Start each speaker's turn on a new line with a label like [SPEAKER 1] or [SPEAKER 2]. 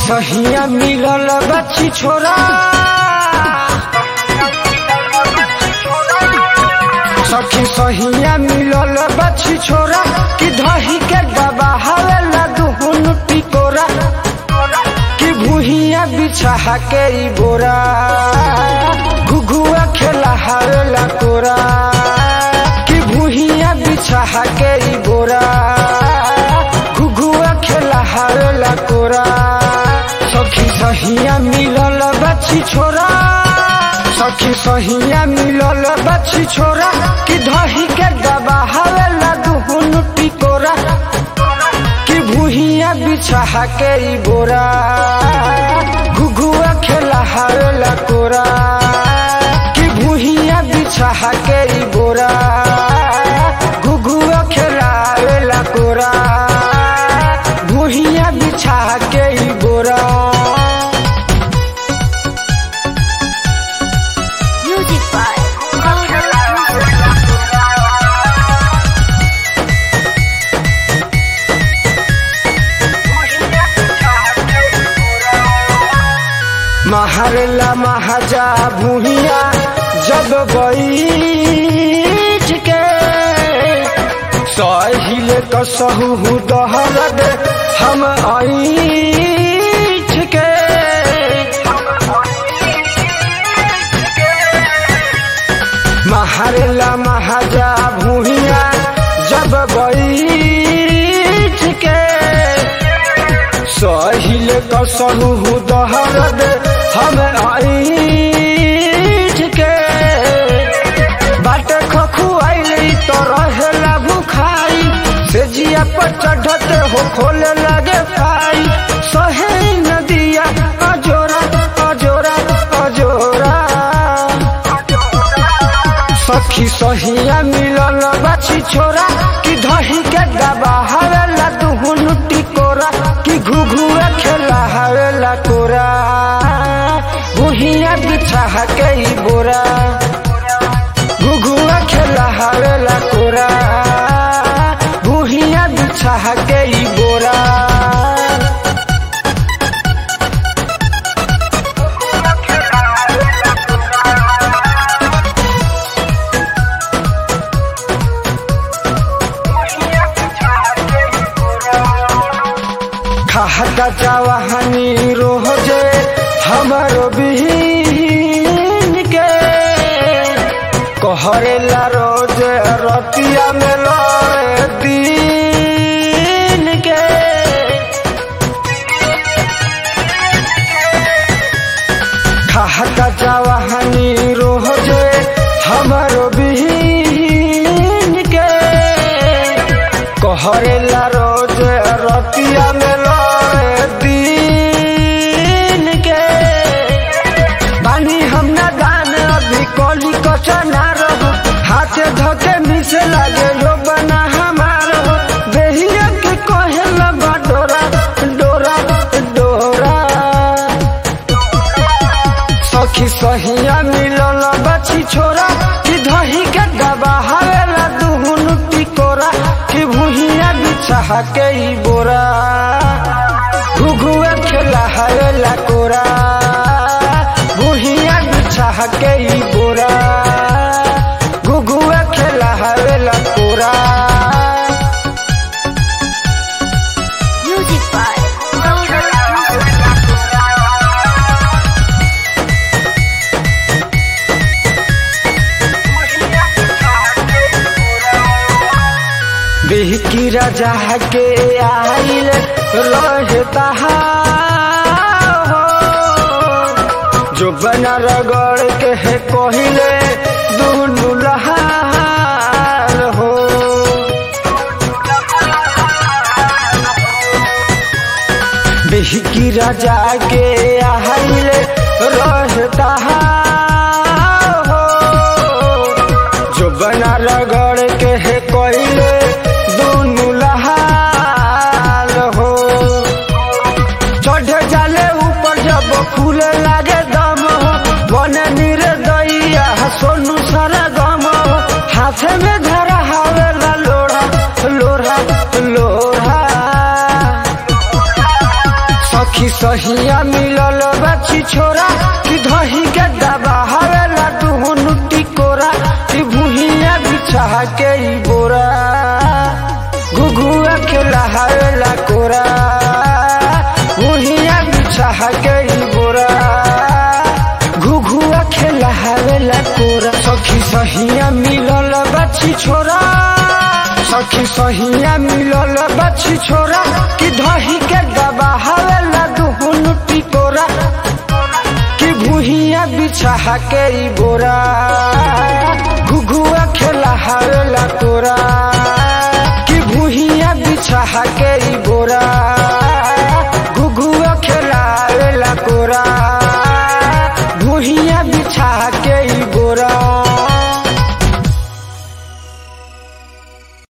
[SPEAKER 1] सहिया मिलल बच्ची छोरा सखी सहिया मिलल बच्ची छोरा कि दही के दबा हवेला दुहुन टिकोरा कि भूहिया बिछा के ई बोरा घुघुआ खेला हवेला कोरा कि भूहिया बिछा के ई बोरा घुघुआ खेला हवेला कोरा सखी सहिया मिलल बच्ची छोरा सखी सहिया मिलल बच्ची छोरा कि दही के दबा हवेला दुहुन टिकोरा कि भूहिया बिछा के ई बोरा घुघुआ खेला हवेला कोरा कि भूहिया बिछा के ई बोरा घुघुआ खेला हवेला कोरा भूहिया बिछा के ई बोरा
[SPEAKER 2] Music by
[SPEAKER 1] महरला महाजा भूहिया जब बैठ के सहिल कसहु दहरद हम ऐठ के महरला महाजा भूहिया जब बैठ के सहिल कसहु दहरद हम ऐठ के बाट खखुआइल तो रहेला भुखाई से जिया पर चढ़ते हो खोले लगे पाई सहे नदिया अजोरा अजोरा अजोरा सखी सहिया मिलल बाछी छोरा कि दही के दबा हवेला दुहुन टिकोरा कि घुघुआ खेला हवेला कोरा भुहिया बिछा के ई बोरा घुघुआ खेला हवेला कोरा भुहिया बिछा के ई बोरा खाता जवाहनी रोजे हमारो बिहीन के कहरेला रोज रतिया में लड़े दिन के खाता जवाहनी रोजे हमारो बिहीन के कहरेला रोज रतिया में लड़े दिन के बानी हम ना दान अभी कली कचना रहो हाथे धके मिसे लगे यो बना हमार हो देहिया के कहेला बा डोरा डोरा डोरा सखी सहिया मिलल बची छोरा कि दही के दबा हवेला दुहुन टिकोरा कि भुहिया बिछा के ई बोरा घुघुआ खेला हवेला कोरा भुहिया बिछा के ई बोरा घुघुआ खेला हवेला कोरा
[SPEAKER 2] Music by
[SPEAKER 1] बिहकी राजा के आइल रहता हो जो बना रगड़ के है कहिले दुनु लहार हो बिहकी राजा के आइल रहता हो जो बना रगड़ के है कहिले दुनु लहाल हो चढ़ जाले ऊपर जब फूले लागे दम हो बने नीरे दैया सोनू सारा गम हो हाथे में धरा हवेला लोढ़ा लोढ़ा लोढ़ा सखी सहिया मिलल बच्ची छोरा कि धही के दबा हवेला दुहनु टिकोरा कि भुहिया बिछा के ई बोरा घुघुआ खेला हवेला कोरा भुहिया बिछा के ई बोरा घुघुआ खेला हवेला कोरा सखी सहिया मिलल बच्ची छोरा सखी सहिया मिलल बच्ची छोरा कि धही के दबा हवेला दुहुनु टिकोरा कि भुहिया बिछा के ई बोरा घुघुआ खेला हवेला कोरा कि भुहिया बिछा के ई बोरा घुघुआ खेला हवेला कोरा भुहिया बिछा के ई बोरा